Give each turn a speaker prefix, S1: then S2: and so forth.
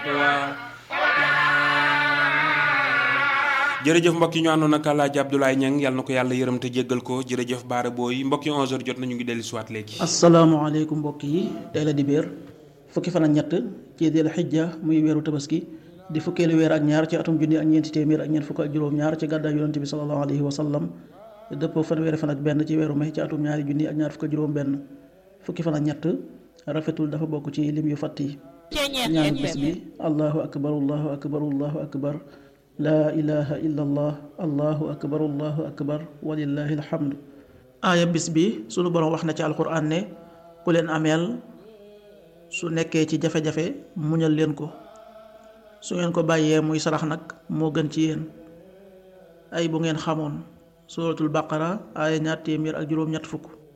S1: jërëjëf mbokk yi ñu àndoon ak Alaaji Abdoulaye Niang yàlla na ko yàlla yërëm te jéggal ko jërëjëf Baara Booy mbokk yi 11h jot nañu ngi dellu si waat léegi.
S2: asalaamaaleykum mbokk yi tey la di béer fukki fan ak ñett ci dil xijja muy weeru tabaski di fukkeelu weer ak ñaar ci atum junni ak ñeenti téeméer ak ñeent fukk ak juróom-ñaar ci gàddaay yonante bi sallallahu alayhi wa sallam dëppoo fanweeri fan ak benn ci weeru mai ci atum ñaari junni ak ñaar fukk ak juróom-benn fukki fan ak ñett rafetul dafa bokk ci lim yu fàtt yi ñaan bis bi allahu akbar allahu akbar allahu akbar laa ilaha illa allah allahu akbar allahu akbar walillahi alhamdu aaya bis bi sunu boroom wax na ci alquran ne ku leen ameel su nekkee ci jafe-jafe muñal leen ko su ngeen ko bàyyee muy sarax nag moo gën ci yéen ay bu ngeen xamoon suratul baqara aaya ñaar téeméer ak juróom-ñett fukk